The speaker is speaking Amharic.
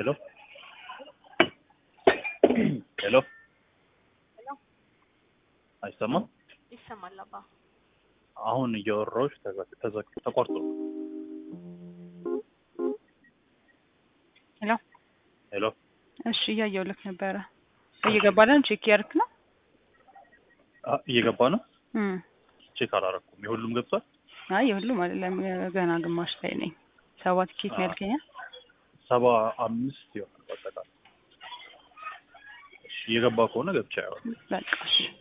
ሄሎ ሄሎ አይሰማም? ይሰማል አባ። አሁን እያወራሁሽ ተዘ- ተዘ- ተቋርጦ ሄሎ ሄሎ እሺ፣ እያየሁልክ ነበረ። እየገባለን ቼክ እያደረክ ነው? አ፣ እየገባ ነው። እም ቼክ አላረኩም። የሁሉም ገብቷል። አይ የሁሉም አይደለም፣ ገና ግማሽ ላይ ነኝ። ሰባት ኬት ነው ያልከኝ? ሰባ አምስት ይሆናል በአጠቃላይ። እሺ፣ እየገባ ከሆነ ገብቻ ያዋል በቃ እሺ